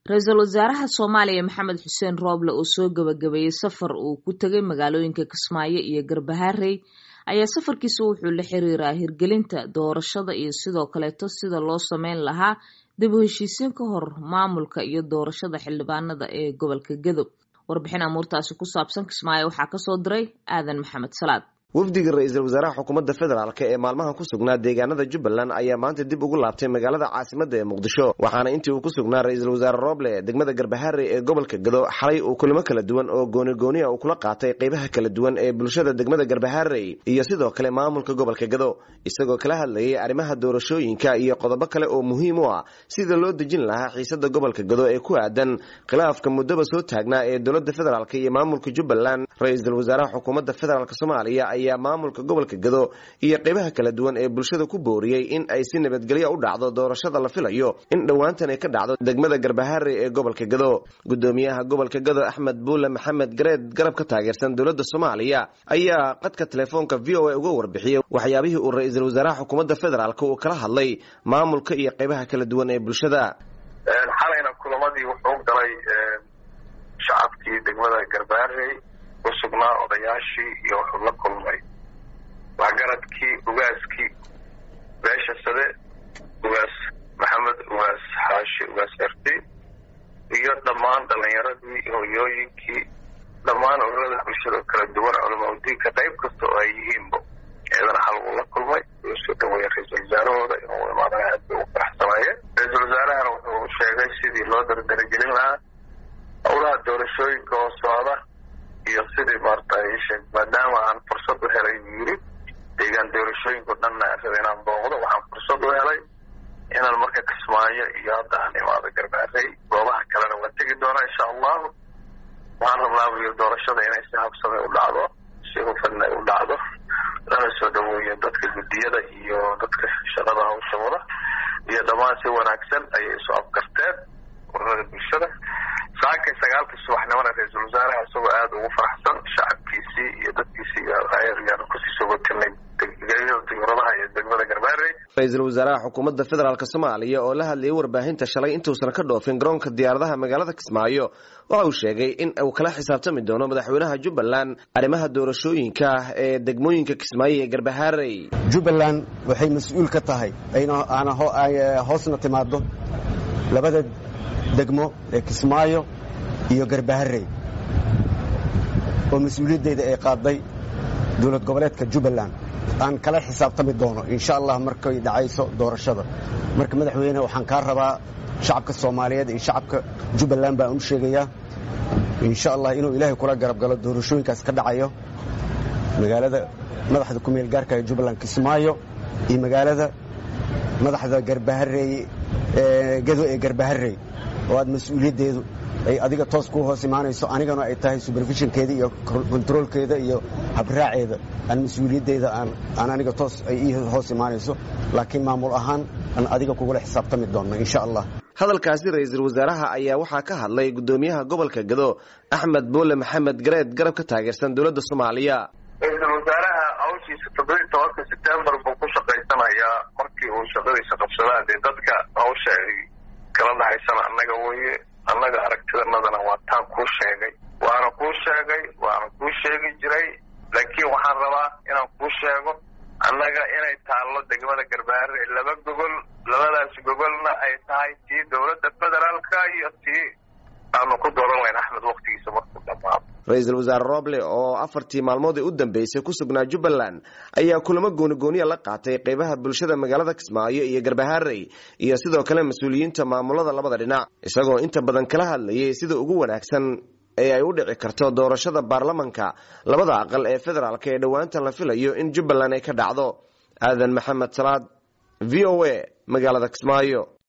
ra-iisul wasaaraha soomaaliya maxamed xuseen rooble oo soo gabagabeeyey safar uu ku tegay magaalooyinka kismaayo iyo garbaharey ayaa safarkiisa wuxuu la xiriiraa hirgelinta doorashada iyo sidoo kaleeto sida loo sameyn lahaa dib u heshiisiin ka hor maamulka iyo doorashada xildhibaanada ee gobolka gedo warbixin amuurtaasi ku saabsan kismaayo waxaa kasoo diray aadan maxamed salaad wafdiga ra-iisul wasaaraha xukuumadda federaalk ee maalmahan ku sugnaa deegaanada jubbaland ayaa maanta dib ugu laabtay magaalada caasimada ee muqdisho waxaana intii uu ku sugnaa ra-iisul wasaare rooble degmada garbaharey ee gobolka gado xalay uu kulamo kala duwan oo goonigooniya uu kula qaatay qeybaha kala duwan ee bulshada degmada garbaharey iyo sidoo kale maamulka gobolka gado isagoo kala hadlayay arrimaha doorashooyinka iyo qodobo kale oo muhiim u ah sida loo dejin lahaa xiisada gobolka gado ee ku aadan khilaafka muddaba soo taagnaa ee dowlada federaalk iyo maamulka jubbaland ra-iisul wasaaraha xukuumadda federaalk soomaaliya ayaa maamulka gobolka gado iyo qeybaha kala duwan ee bulshada ku booriyey in ay si nabadgelyo u dhacdo doorashada la filayo in dhowaantan ay ka dhacdo degmada garbaharey ee gobolka gado gudoomiyaha gobolka gado axmed buule maxamed gareed garab ka taageersan dowladda soomaaliya ayaa qadka telefoonka v o a uga warbixiyey waxyaabihii uu ra-iisul wasaaraha xukuumadda federaalk uu kala hadlay maamulka iyo qeybaha kala duwan ee bulshada xalayna kulamadii wuxuu galay shacabkii degmada garbaharey ku sugnaa odayaashii iyo wuxuu la kulmay waxgaradkii ugaaskii beesha sade ugaas maxamed ugaas xaashi ugaas erti iyo dhammaan dhalinyaradii hoyooyinkii dhammaan ururada bulshada kala duwan culamaudiinka qayb kasta oo ay yihiinba eedana hal uu la kulmay uu soo dhaweeyey ra-iisul wasaarahooda inuu imaadana aad bay ugu faraxsanaayeen ra-iisul wasaarahana wuxuu sheegay sidii loo dardaragelin lahaa howlaha doorashooyinka oo socda iyo sidii maarata sheeg maadaama aan fursad u helay buu yiri deegaan doorashooyinku dhanna raba inaan booqdo waxaan fursad u helay inaan marka kismaayo iyo hadda aan imaado garbaarey goobaha kalena waan tegi doonaa insha allahu waxaan rabnaabuyo doorashada inay si habsame u dhacdo si hufanna u dhacdo lana soo dhaweeyo dadka guddiyada iyo dadka shaqada hawsha wada iyo dhammaan si wanaagsan ayay isu afgarteen ururada bulshada saakay sagaalkii subaxnimona ra-iisul wasaaraha isagoo aada ugu faraxsan shacabkiisii iyo dadkiisii yaan kusii sogotinay diuradaha iyo degmada garbaarey ra-iisul wasaaraha xukuumadda federaalk soomaaliya oo la hadlayay warbaahinta shalay intuusan ka dhoofin garoonka diyaaradaha magaalada kismaayo waxa uu sheegay in uu kala xisaabtami doono madaxweynaha jubbaland arrimaha doorashooyinka ee degmooyinka kismaayo ee garbaharey jubbaland waxay mas-uul ka tahay aana hoosna timaado labada degmo ee kismaayo iyo garbaharey oo mas-uuliyaddeeda ay qaaday dowlad goboleedka jubbaland aan kala xisaabtami doono insha allah markay dhacayso doorashada marka madaxweyne waxaan kaa rabaa shacabka soomaaliyeed iyo shacabka jubbaland baan u sheegayaa insha allah inuu ilaahay kula garab galo doorashooyinkaas ka dhacayo magaalada madaxda ku meel gaarka ee jubbaland kismaayo iyo magaalada madaxda garbaharey gado ee garbaharey oo aad mas-uuliyaddeedu ay adiga toos ku hoos imaanayso anigana ay tahay superfishinkeeda iyo kontaroolkeeda iyo habraaceeda aan mas-uuliyaddeeda aan aniga toos ay ii hoos imaanayso laakiin maamul ahaan aan adiga kugula xisaabtami doonno insha allah hadalkaasi ra-iisul wasaaraha ayaa waxaa ka hadlay gudoomiyaha gobolka gado axmed buule maxamed gareed garab ka taageersan dowladda soomaaliya ra-iisul wasaaraha hawshiisa toddobiyi tobanka sebtembar buu ku shaqaysanayaa markii uu shaqadiisa qabsadaan dee dadka hawsha ay kala dhahaysana annaga weye annaga aragtidanadana waa taan kuu sheegay waana kuu sheegay waana kuu sheegi jiray laakiin waxaan rabaa inaan kuu sheego annaga inay taallo degmada garbaharey laba gogol labadaas gogolna ay tahay tii dowladda federaalka iyo tii aanu ku dooran layn axmed waktigiisa markuu dhamaado ra-iisul wasaare rooble oo afartii maalmood ee u dambeysay ku sugnaa jubbaland ayaa kulamo goonigooniya la qaatay qeybaha bulshada magaalada kismaayo iyo garbaharey iyo sidoo kale mas-uuliyiinta maamulada labada dhinac isagoo inta badan kala hadlayay sida ugu wanaagsan ee ay u dhici karto doorashada baarlamanka labada aqal ee federaalk ee dhowaantan la filayo in jubbaland ay ka dhacdo aadan maxamed salaad v o a magaalada kismaayo